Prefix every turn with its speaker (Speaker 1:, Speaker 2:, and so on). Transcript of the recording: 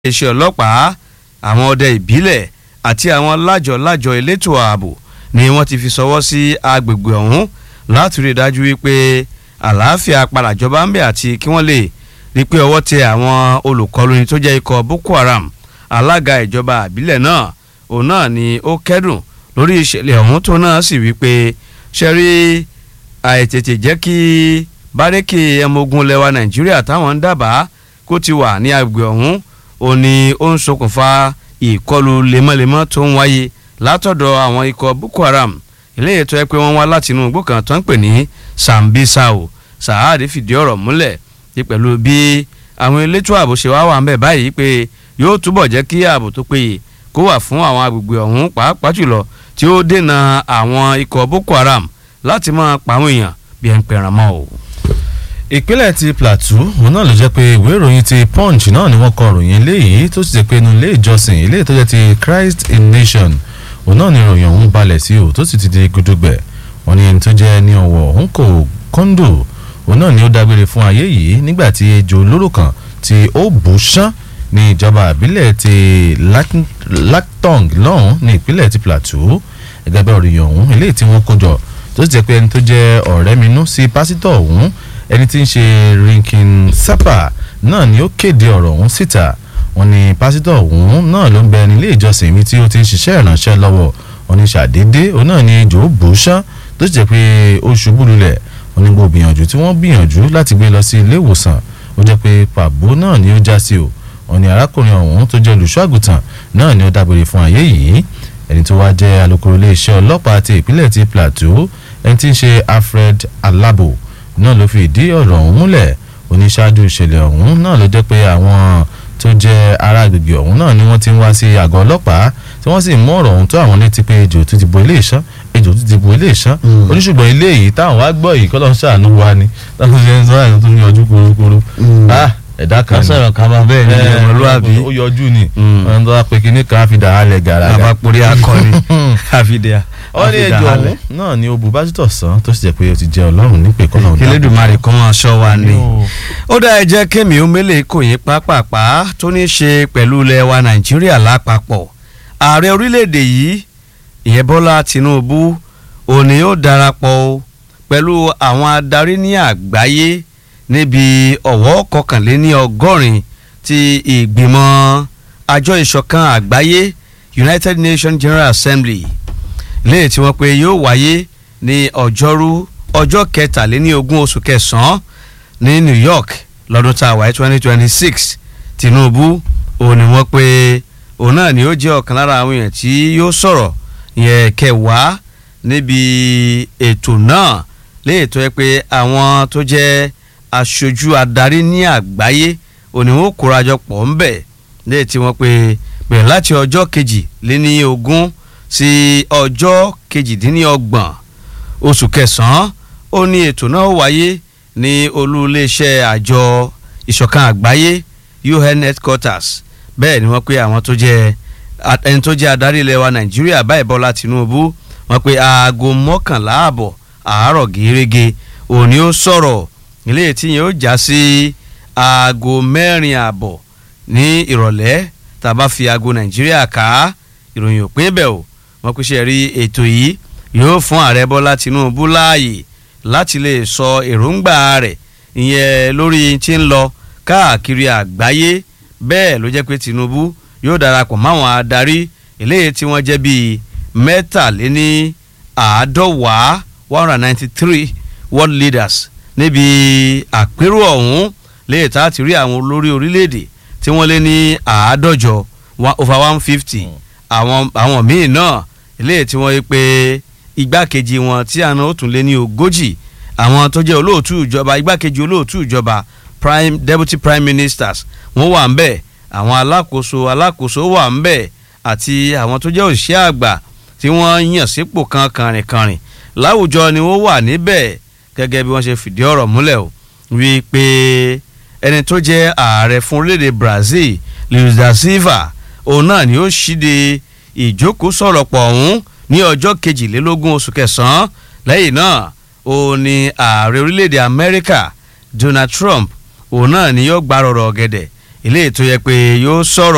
Speaker 1: iléeṣẹ́ ọlọ́pàá àwọn ọdẹ ìbílẹ̀ àti àwọn lájọ-lájọ elétò ààbò ni wọ́n ti fi ṣọwọ́ sí agbègbè ọ̀hún láti rí i dájú wípé àlàáfíà padà jọba ń bẹ̀ àti kí wọ́n lè rí i pé ọwọ́ tẹ àwọn olùkọlùni tó jẹ́ ikọ̀ Boko Haram alága ìjọba àbílẹ̀ náà òun náà ni ó kẹ́dùn lórí ìṣẹ̀lẹ̀ ọ̀hún tó náà sì wípé ṣe rí àìtètè jẹ́ kí bárẹ́kì ẹmọogun lẹwa Nàìjíríà táwọn ń dábàá kó ti wà ní agbègbè ọ̀hún ó ní ó ń ṣokùnfà ìkọlù lemọ́lemọ́ tó ń wáyé látọ̀dọ̀ àwọn ikọ̀ Boko Haram eléyìí tó yẹ pé wọ́n wá láti inú igbó kan tó ń pè ní Sambisao Saad fìdí ọ̀rọ̀ múlẹ̀ ní pẹ̀lú bí àwọn elétò ààbò ṣe wá wà ń bẹ̀ báyìí pé yóò túbọ̀ jẹ́ kí ààbò tó péye kó wà fún àwọn agbègbè ọ̀hún pàápàá jùlọ tí ó dènà àwọn ikọ̀ Boko Haram láti máa pa àwọn èèyàn bí ẹ̀ ń pẹ̀ràn mọ́ o
Speaker 2: ìpínlẹ̀ ti Plateau òun náà ló jẹ́ pé ìwé ìròyìn ti Punch náà ni wọ́n kọ ròyìn eléyìí tó sì jẹ́ pé inú ilé ìjọsìn eléyìí tó jẹ́ ti Christ in Nation òun náà ni ìròyìn ọ̀hún balẹ̀ sí o tó sì ti di gudugbẹ̀ wọ́n ní ẹni tó jẹ́ ní ọ̀wọ̀ òun kò kọ́ńdò òun náà ni ó dágbére fún ayé yìí nígbà tí ejò olóró kan tí ó bù sán ní ìjọba àbílẹ̀ ti Lactong lọ́hùn ní ìpínlẹ̀ ti Plateau gẹ́gẹ́ bẹ́ẹ̀ ròyìn ọ̀hún eléyìí tí wọ́n kó jọ tó sì jẹ́ pé ẹni tó jẹ́ ọ̀rẹ́ minú sí pásítọ̀ ọ̀hún ẹni tí ń ṣe Rinkin Sapa náà ni ó kéde ọ̀rọ̀ ọ̀hún síta wọ́n ní pásítọ̀ ọ̀hún náà ló ń bẹ nílé ìjọsìn mi tí ó ti ń ṣiṣẹ́ ìránṣẹ́ lọ́wọ́ wọ́n ní ṣàdédé òun náà ni jòó bù ú ṣán tó sì jẹ́ pé ó ṣubú lulẹ̀ wọ́n ní gbogbo gbìyànjú tí wọ́n gbìyànjú láti gbé lọ sí ilé ìwòsàn ó jẹ́ pé pàbó náà ni ó já sí o wọ́n ní arákùnrin ọ̀hún tó jẹ́ olùṣọ́ àgùntàn náà ni ó dágbére fún ayé yìí ẹni tó wá jẹ́ alukoro iléeṣẹ́ ọlọ́pàá ti ìpínlẹ̀ ti Plateau ẹni tí ń ṣe Alfred Alabo náà ló fi ìdí ọ̀rọ̀ ọ̀hún múlẹ̀ oníṣáájú ìṣẹ̀lẹ̀ ọ̀hún náà ló jẹ́ pé àwọn tó jẹ́ ará agbègbè ọ̀hún náà ni wọ́n ti ń wá sí àgọ́ ọlọ́pàá tí wọ́n sì mú ọ̀rọ̀ ọ̀hún tó àwọn létí pé ejò tó ti bo ilé ìṣán ejò tó ti bo ilé ìṣán oníṣùgbọ́n ilé yìí táwọn wá gbọ́ yìí kọ́lọ́ ń ṣàánú wa ni láti ṣe ń sọ àyàn tó ń yọjú korokoro ẹ̀dá kan
Speaker 1: ni sọ̀rọ̀ kan máa bẹ́ẹ̀ ni ọmọlúwàbí
Speaker 2: ó yọjú ni wọ́n tó wá pé kíní kan á fi dà á lẹ̀ gàràgà
Speaker 1: bàbá porí akọni àfidíà
Speaker 2: wọ́n ní ejò ọ̀hún náà ni obù pásítọ̀ sàn tó sì jẹ́ pé ó ti jẹ́ ọlọ́run nípè kọ́nà ọ̀dà.
Speaker 1: Elédùmarè kan máa ṣọ́ wa ni. ó dá ẹ jẹ́ kémi omele kò yín pápápá tó ní í ṣe pẹ̀lú ilẹ̀ wa Nàìjíríà lápapọ̀ ààrẹ orílẹ̀-èdè yìí ìyẹn Bọ́lá Tinubu òní yóò darapọ̀ pẹ̀lú àwọn adarí ní àgbáyé níbi ọ̀wọ́ kọkànléní ọgọ́rin ti ìgbìmọ̀ àjọ ìṣọ̀kan àgbáyé United Nations General Assembly léyìí tí wọ́n pe yóò wáyé ní ọjọ́rú ọjọ́ kẹtàléní ogún oṣù kẹsàn-án ní New York lọ́dún tá a wáyé twenty twenty six Tinubu òun ni wọ́n pe òun náà ni ó jẹ́ ọ̀kan lára àwọn èèyàn tí yóò sọ̀rọ̀ yẹn kẹwàá níbi ètò náà léyìí tó yẹ pé àwọn tó jẹ́ aṣojú adarí ní àgbáyé òun ni wọ́n kórajọ pọ̀ ń bẹ̀ léyìí tí wọ́n pe bẹ̀rẹ̀ láti ọjọ́ kejì lé ní ogún sí ọjọ́ kejìdínlọ́gbọ̀n oṣù kẹsàn-án ó ní ètò náà wáyé ní olú iléeṣẹ́ àjọ ìṣọ̀kan àgbáyé UN headquarters bẹ́ẹ̀ ni wọ́n pé àwọn tó jẹ́ ẹni tó jẹ́ adarí ilẹ̀ wa Nàìjíríà báyìí Bọ́lá Tinubu wọ́n pé aago mọ́kànlá àbọ̀ àárọ̀ gẹ́gẹ́ òní ó sọ̀rọ̀ ilé tí yẹn ó já sí aago mẹ́rin àbọ̀ ní ìrọ̀lẹ́ tàbá fi aago Nàìjíríà ká ìròyìn òpin bẹ́ẹ̀ o wọ́n pèsè rí ètò yìí yóò fún ààrẹ bọ́lá tinubu láàyè láti lè sọ èròǹgbà rẹ̀ ìyẹn lórí tí ń lọ káàkiri àgbáyé bẹ́ẹ̀ ló jẹ́ pé tinubu yóò darapọ̀ máwọn adarí eléyìí tí wọ́n jẹ́ bíi mẹ́tàléní àádọ́wàá one hundred ninety three world leaders níbi àpérò ọ̀hún léyìí tá a ti rí àwọn olórí orílẹ̀-èdè tí wọ́n lé ní àádọ́jọ over one fifty àwọn àwọn míì náà eléyìí tí wọ́n yí pé igbákejì wọn tí àná ó tún lé ní ogójì àwọn tó jẹ́ olóòtú ìjọba igbákejì olóòtú ìjọba prime deputy prime ministers wọ́n wà ń bẹ̀ àwọn alákòóso alákòóso wà ń bẹ̀ àti àwọn tó jẹ́ òṣìṣẹ́ àgbà tí wọ́n yàn sípò kan kàrìnkàrìn láwùjọ ni wọ́n wà níbẹ̀ gẹ́gẹ́ bí wọ́n ṣe fìdí ọ̀rọ̀ múlẹ̀ o wí pé ẹni tó jẹ́ ààrẹ fún orílẹ̀-èdè Brazil Luiz da Silva òun náà ni ó ṣíde ìjókòó sọ̀rọ̀ pọ̀ ọ̀hún ní ọjọ́ kejìlélógún oṣù kẹsàn-án lẹ́yìn náà òun ni ààrẹ orílẹ̀-èdè Amẹ́ríkà Donald Trump òun náà ni yóò gbárọ̀rọ̀ ọ̀gẹ̀dẹ̀ eléyìí tó yẹ pé yóò sọ̀rọ̀